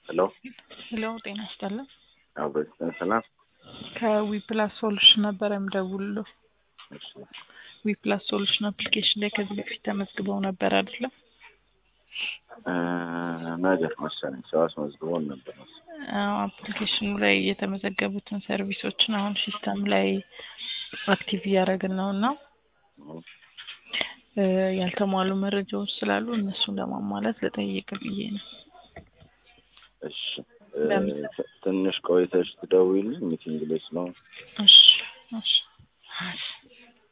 ሄሎ ሄሎ ጤና ይስጥልን። አበስተን ሰላም። ከዊፕላስ ሶሉሽን ነበረ የምደውልልዎ። እሺ ዊፕላስ ሶሉሽን አፕሊኬሽን ላይ ከዚህ በፊት ተመዝግበው ነበር አይደለም? እ ነገር መሰለኝ ሰው አስመዝግቦን ነበር መሰለኝ። አዎ፣ አፕሊኬሽኑ ላይ የተመዘገቡትን ሰርቪሶችን አሁን ሲስተም ላይ አክቲቭ እያደረግን ነው እና እ ያልተሟሉ መረጃዎች ስላሉ እነሱን ለማሟላት ልጠይቅ ብዬ ነው። እሺ እ ለምን? ት- ትንሽ ቆይተሽ ትደውይልኝ ሚቲንግ ላይ ስለሆነ እሺ እሺ እሺ